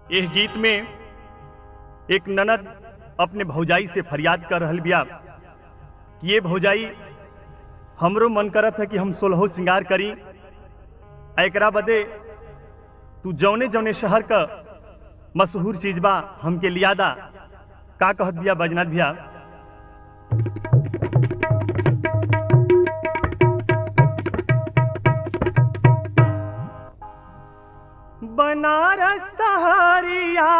यह गीत में एक ननद अपने भौजाई से फरियाद कर रहल बिया कि ये भौजाई हमरो मन करत है कि हम सोलहो श्रृंगार करी आ एकरा बदे तू जौने जौने शहर का मशहूर चीज बा हमके लियादा का कहत बिया बजनाथ भैया बनारस सहारिया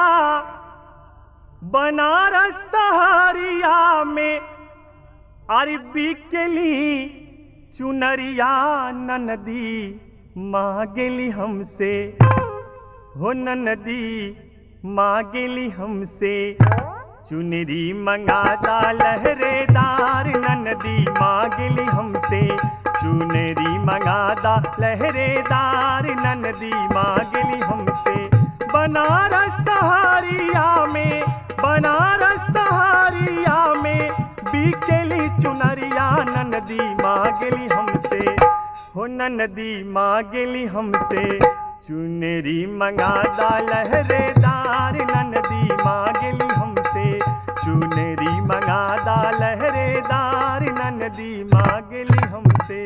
बनारस सहारिया में अरबी के ली चुनरिया ननदी मांगेली हमसे हो ननदी मांगेली हमसे चुनरी मंगादा लहरेदार ननदी मांगेली हमसे चुनरी मंगादा लहरेदार ननदी मांगेली हमसे बनारस सहारिया में बनारस सहारिया में बीकेली चुनरिया ननदी मांगेली हमसे हो ननदी मांगेली हमसे चुनरी मंगादा लहरेदार ननदी मांगेली हमसे चुनरी मंगादा लहरेदार ननदी मांगेली हमसे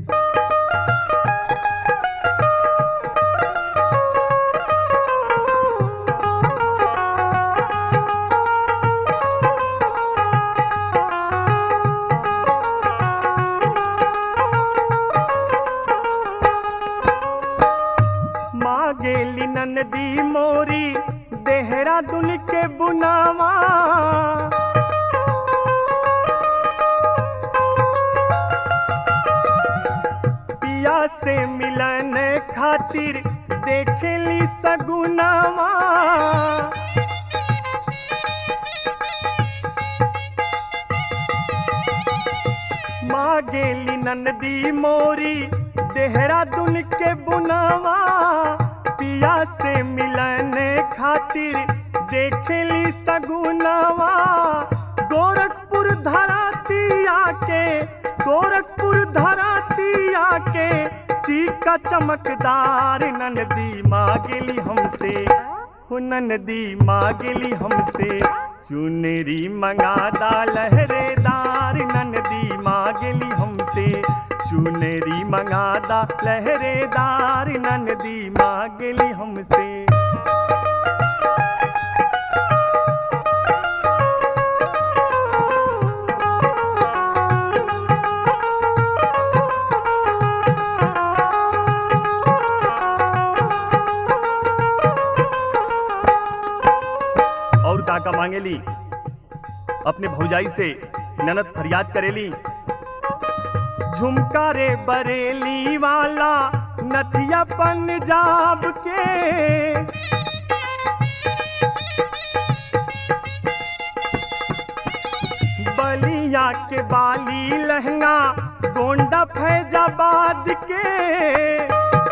मांगेली ननदी मोरी देहरादून के बुनावा पिया से मिलन खातिर देखेली सगुनावा मांगेली ननदी मोरी देहरादून के बुनावा पिया से मिलन खातिर देखेली सगुनावा गोरखपुर धराती आके गोरखपुर धराती आके चीका चमकदार ननदी मांगेली हमसे हो ननदी मांगेली हमसे चुनरी मंगादा लहरेदार ननदी मांगेली हमसे चुनरी मंगादा लहरेदार ननदी मांगेली हमसे और काका मांगेली अपने भौजाई से ननद फरियाद करेली झुमका रे बरेली वाला नथिया पंजाब के बलिया के बाली लहंगा गोंडा फैजाबाद के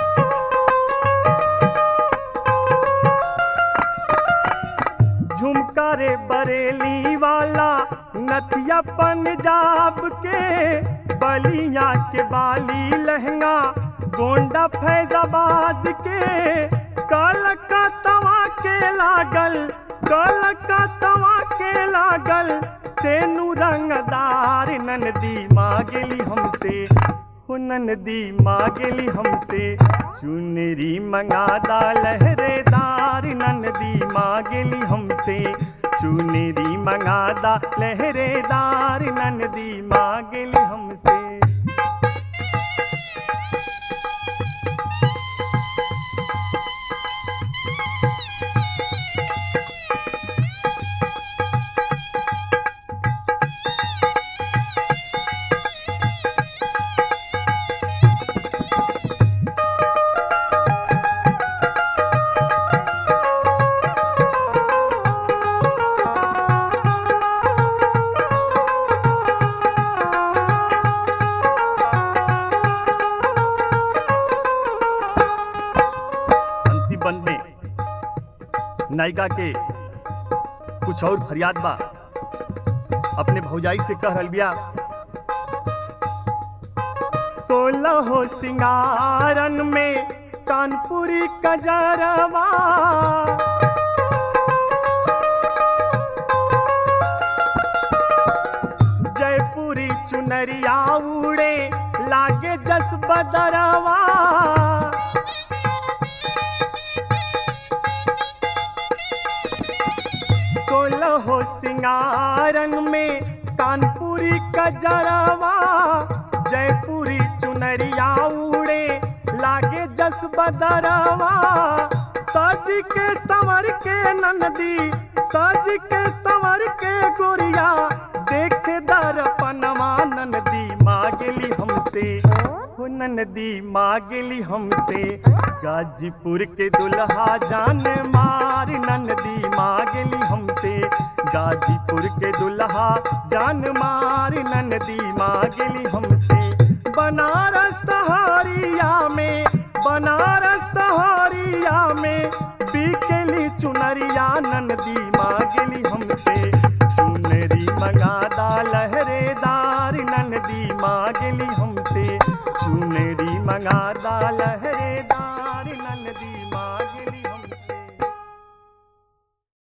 झुमका रे बरेली वाला नथिया पंजाब के बलिया के बाली लहंगा गोंडा फैजाबाद के कलकत्तवा के लागल कलकत्तवा के लागल सेनु रंगदार ननदी मांगेली हमसे हो ननदी मांगेली हमसे चुनरी मंगादा लहरेदार ननदी मांगेली हमसे चुनरी मंगादा लहरेदार ननदी मांगेली हमसे अंतिम बंद में नायिका के कुछ और फरियाद बा अपने भौजाई से कह रहल बिया सोलह हो सिंगारन में कानपुरी कजरवा बदरवा सोलहो सिंगारन में कानपुरी कजरवा जयपुरी चुनरिया उड़े लागे जस बदरवा सज के संवर के नंदी सज के संवर के गोरिया देख दर्पणवा नंदी मांगली हमसे हो नंदी मांगली हमसे गाजीपुर के दुल्हा जान मार नंदी मांगली हमसे गाजीपुर के दुल्हा जान मार नंदी मांगली हमसे बनारस सहारिया में बनारस सहारिया में बिकली चुनरिया नंदी मांगली हमसे चुनरी मंगादा लहरेदार नंदी मांगली